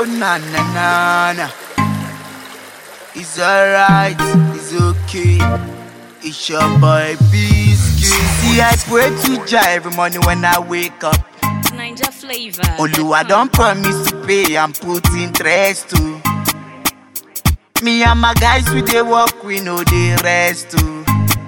Oh na na na na. It's alright, it's okay. It's your boy Biscuit. See, I pray to Jah every morning when I wake up. Ninja flavor. Oluwa don promise to pay and put interest too. Me and my guys we dey work, we no dey rest too.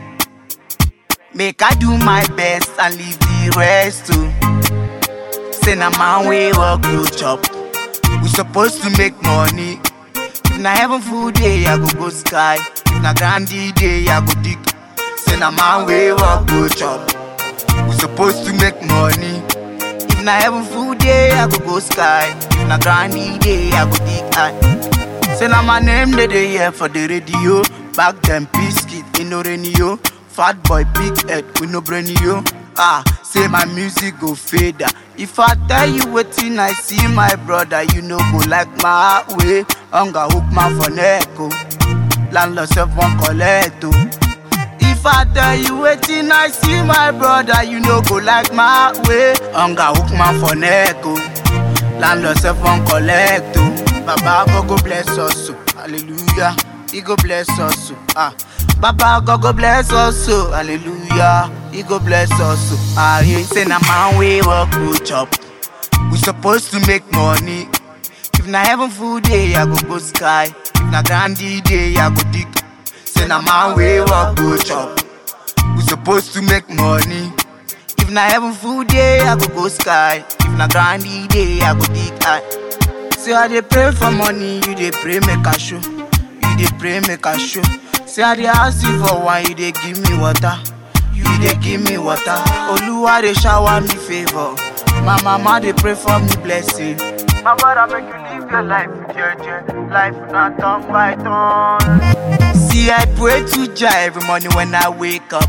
Make I do my best and leave the rest too. Say na man we work go chop. We supposed to make money. If na heaven full day, I go go sky. If na grandy day, I go dig. Say na man we work go chop. We supposed to make money. If na heaven full day, I go go sky. If na grandy day, I go dig high. Say na my name they dey hear for the radio. Back them biscuit in no rainy yo. Fat boy big head with no brainy yo. Ah, say my music go fade. ah. If I tell you wetin I see my brother, you no go like my way. Hunger hook man for neck oh. Landlord self won't collect oh. If I tell you wetin I see my brother, you no go like my way. Hunger hook man for neck oh. Landlord self won't collect oh. Baba God go bless us oh. Hallelujah. He go bless us oh. Ah. Baba God go bless us oh. Hallelujah. He go bless us oh. Ah, he say na man we work go chop. We supposed to make money. If na heaven full day, I go go sky. If na grandy day, I go dig. Say na man we work go chop. We supposed to make money. If na heaven full day, I go go sky. If na grandy day, I go dig high. Say I dey pray for money, you dey pray make I show. You dey pray make I show. Say I dey ask you for wine, you dey give me water. You dey give me water. Oluwa dey shower me favor. My mama dey pray for me blessing. My brother make you live your life with your joy. Life not turn by turn. See I pray to Jah every morning when I wake up.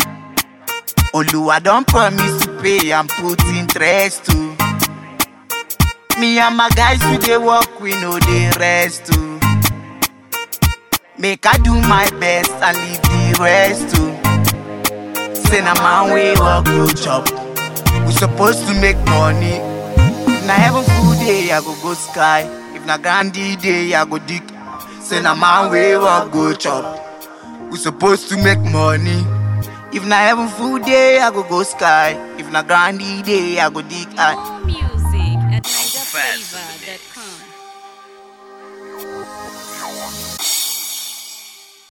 Oluwa don promise to pay and put interest too. Me and my guys we dey work, we no dey rest too. Make I do my best and leave the rest too. Say na man we work go chop. We supposed to make money. If na heaven full day, I go go sky. If na grandy day, I go dig. Say na man we work go chop. We supposed to make money. If na heaven full day, I go go sky. If na grandy day, I go dig high. More music at Ninja flavor.